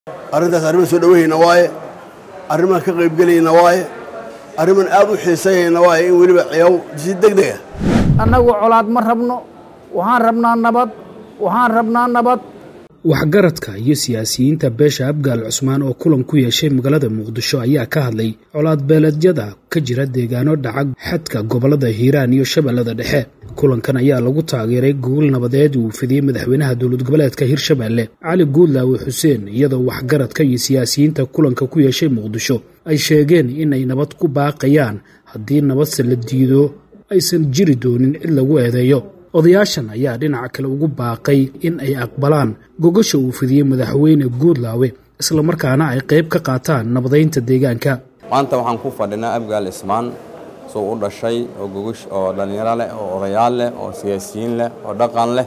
arrintaas arrimaan soo dhowahayna waaye arrimaan ka qaybgelayna waaye arrimaan aad u xiisayayna waaye in weliba ciyaw si deg deg ah annagu colaad ma rabno waxaan rabnaa nabad waxaan rabnaa nabad waxgaradka iyo siyaasiyiinta beesha abgaal cusmaan oo kulan ku yeeshay magaalada muqdisho ayaa ka hadlay colaad beeleedyada ka jira deegaano dhacag xadka gobollada hiiraan iyo shabeellada dhexe kulankan ayaa lagu taageeray gogol nabadeed uu fidiyey madaxweynaha dowlad goboleedka hirshabeelle cali guudlaawe xuseen iyadoo waxgaradka iyo siyaasiyiinta kulanka ku yeeshay muqdisho ay sheegeen in ay nabad ku baaqayaan haddii nabadse la diido aysan jiri doonin cid lagu eedeeyo odayaashan ayaa dhinaca kale ugu baaqay in ay aqbalaan gogasha uu fidiyey madaxweyne guudlaawe islamarkaana ay qayb ka qaataan nabadaynta deegaanka maanta waxaan ku fadhinaa abgaal ismaan suu u dhashay oo gogash oo dhallinyaro leh oo odayaal leh oo siyaasiyiin leh oo dhaqan leh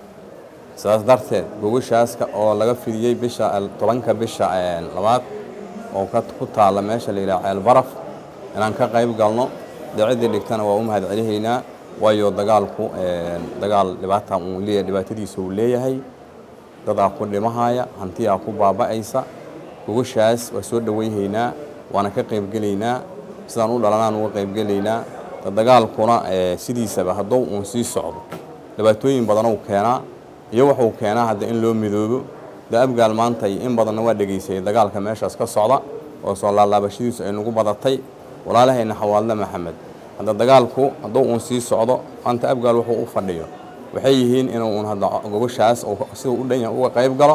sidaas darteed gogashaaska oo laga fidiyey bisha tobanka bisha labaad oo ku taalla meesha la yidhaha ceel baraf inaan ka qayb galno dee ciddii dhigtana waa u mahad celihaynaa waayo dagaalku dagaal dhibaata uu leeyahay dhibaatadiisa uu leeyahay dadaa ku dhimahaya hantiyaa ku baaba'aysa gogashaas waa soo dhowayhaynaa waana ka qaybgelaynaa sidaan u dhalanaan uga qaybgelaynaa dagaalkuna sidiisaba hadduu uun sii socdo dhibaatooyin badanuu keenaa iyo wuxuu keenaa hadda in loo midoobo de abgaal maanta in badanna waa dhegaysayay dagaalka meeshaas ka socda oo soo laalaabashadiisu ay nagu badatay walaalahayna xawaadle maxamed hadda dagaalku hadduu uun sii socdo maanta abgaal wuxuu u fadhiyo waxay yihiin inuu uun hadda gogoshaas siduu u dhan yahay uga qayb galo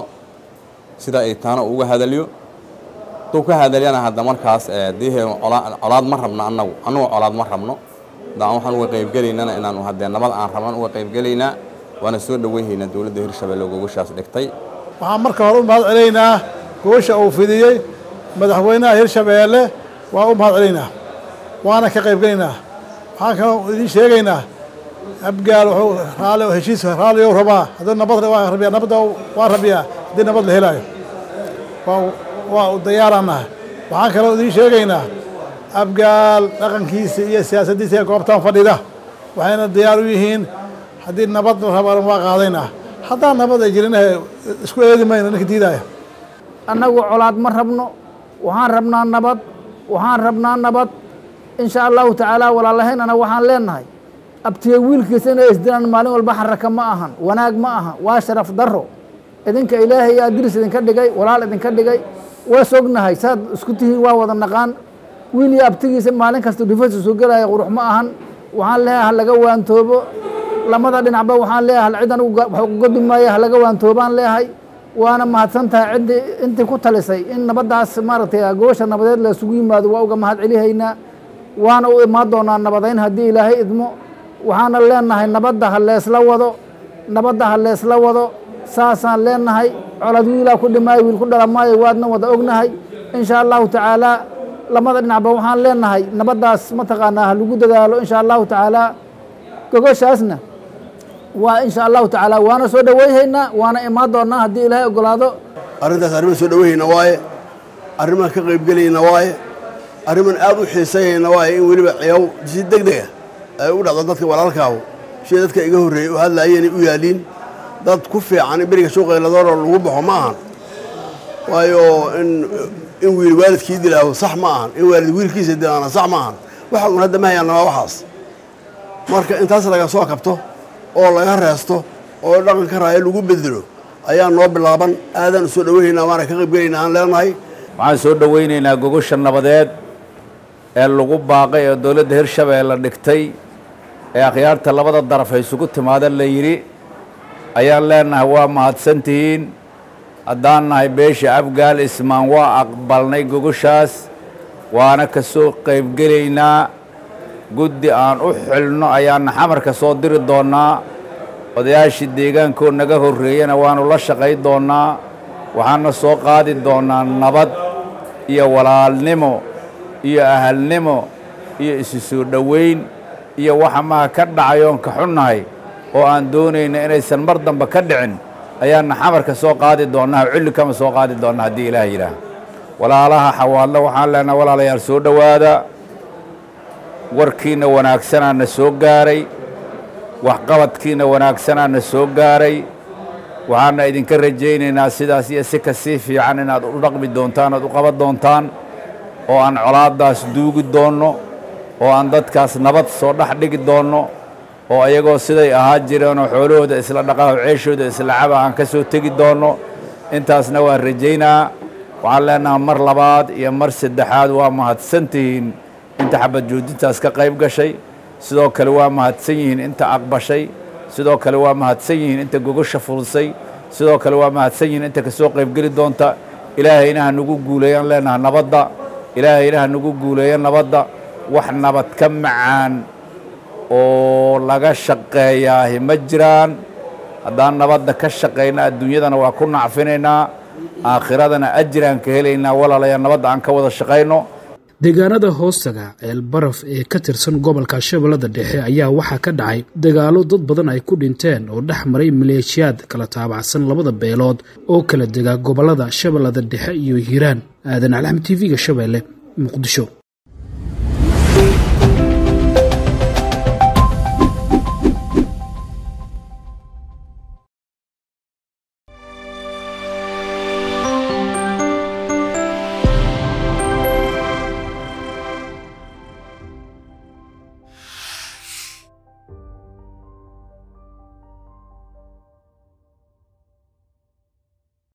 sida ay taana uga hadalyo hadduu ka hadalyana hadda markaas dihe colaad ma rabno annagu annagu colaad ma rabno hadda waxaan uga qaybgelaynana inaanu haddee nabad aan rabnan uga qaybgelaynaa waana soo dhoweyhaynaa dowladda hirshabelle oo gogoshaas dhigtay waxaan marka hore u mahad celaynaa gogosha uu fidiyey madaxweynaha hirshabeelle waa u mahad celaynaa waana ka qaybgelaynaa waxaan kaloo idiin sheegaynaa abgaal wuxuu raali heshiis raaliyow rabaa haddii nabad waa rabiyaa nabadda waa rabiyaa haddii nabad la helaayo waa waa u diyaaraanaha waxaan kaloo idiin sheegaynaa abgaal dhaqankiisa iyo siyaasaddiisa ee goobtaan fadhida waxayna diyaar u yihiin haddii nabad la rabaan waa qaadaynaa haddaan nabad ay jirin isku eedi mayno ninka diidaya annagu colaad ma rabno waxaan rabnaa nabad waxaan rabnaa nabad insha allahu tacaala walaalahaynana waxaan leenahay abtiye wiilkiisa inay isdilaan maalin walba xaraka ma ahan wanaag ma aha waa sharaf daro idinka ilaahay yaa diris idinka dhigay walaal idinka dhigay waa sognahay saad isku tihiin waa wada naqaan wiil iyo abtigiisa maalin kasta dhufasa soo gelaya qurux ma ahan waxaan leeyahay halaga waantoobo lamada dhinacba waxaan leeyahay hal cid anigu wax uga dumaayo halaga waantoobaan leeyahay waana mahadsan tahay ciddii intii ku talisay in nabaddaas maaragtay gogosha nabadeed la isugu yimaado waa uga mahad celihaynaa waana u imaan doonaa nabadayn haddii ilaahay idmo waxaana leenahay nabadda ha leesla wado nabadda ha leesla wado saasaan leenahay colad wiilaa ku dhimaayo wiil ku dhala maayo waadna wada ognahay insha allahu tacaalaa lamada dhinacba waxaan leenahay nabaddaas mataqaanaa ha lagu dadaalo insha allahu tacaalaa gogoshaasna waa insha allahu tacaala waana soo dhoweyhaynaa waana imaan doonaa haddii ilaahay ogolaado arrintaas arrimaan soo dhowahayna waaye arrimaan ka qaybgelayna waaye arrimaan aad u xiisayayna waaye in weliba ciyaw si deg deg ah ay u dhacdo dadka walaalkaahu sida dadka iga horreeyey u hadlaayeenay u yaaliin dad ku fiican in beriga suuqayladooroo lagu baxo ma ahan waayo in in wiil waalidkii dilaaho sax ma ahan in waalid wiilkiisa dilaana sax ma ahan waxa uun hadda ma hayaanna waa waxaas marka intaas laga soo kabto oo laga reesto oo dhaqanka raayo lagu bedelo ayaa noo bilaaban aadaan u soo dhoweynaynaa waana ka qaybgelaynaa aan leenahay waxaan soo dhoweynaynaa gogosha nabadeed ee lagu baaqay ee dowladda hirshabeelle dhigtay ee akhyaarta labada daraf ay isugu timaadeen la yidhi ayaan leenahay waa mahadsantihiin haddaan nahay beesha afgaal ismaan waa aqbalnay gogoshaas waana ka soo qaybgelaynaa guddi aan u xilno ayaana xamarka soo diri doonnaa odayaashii deegaankoo naga horreeyana waannu la shaqay doonnaa waxaana soo qaadi doonnaa nabad iyo walaalnimo iyo ahalnimo iyo isu soo dhoweyn iyo waxa maha ka dhacayoon ka xunnahay oo aan doonayna inaysan mar dambe ka dhicin ayaana xamarka soo qaadi doonnaa cilli kama soo qaadi doonnaa haddii ilaah yidhaah walaalaha xawaadlo waxaan leenaha walaalayaal soo dhowaada warkiinna wanaagsanaa na soo gaaray waxqabadkiinna wanaagsanaa na soo gaaray waxaana idinka rajaynaynaa sidaas iyo si kasii fiican inaad u dhaqmi doontaan oad u qaban doontaan oo aan colaaddaas duugi doonno oo aan dadkaas nabad soo dhex dhigi doonno oo ayagoo siday ahaa jireenoo xoolahooda isla dhaqaho ceeshooda isla caba aan ka soo tegi doonno intaasna waan rajaynaa waxaan leenahay mar labaad iyo mar saddexaad waa mahadsan tihiin inta xabad joojintaas ka qayb gashay sidoo kale waa mahadsan yihiin inta aqbashay sidoo kale waa mahadsan yihiin inta gogosha fursay sidoo kale waa mahadsan yihiin inta ka soo qaybgeli doonta ilaahayna ha nagu guuleeyaan leenaha nabadda ilaahayna ha nagu guuleeya nabadda wax nabad ka macaan oo laga shaqeeyaahi ma jiraan haddaan nabadda ka shaqayna adduunyadana waa ku nacfinaynaa aakhiradana ajiraan ka helaynaa walaalaya nabadda aan ka wada shaqayno deegaanada hoostaga ceelbaraf ee ka tirsan gobolka shabeellada dhexe ayaa waxaa ka dhacay dagaallo dad badan ay ku dhinteen oo dhex maray maleeshiyaad kala taabacsan labada beelood oo kala dega gobollada shabeellada dhexe iyo hiiraan aadan alxamd t v-ga shabeelle muqdisho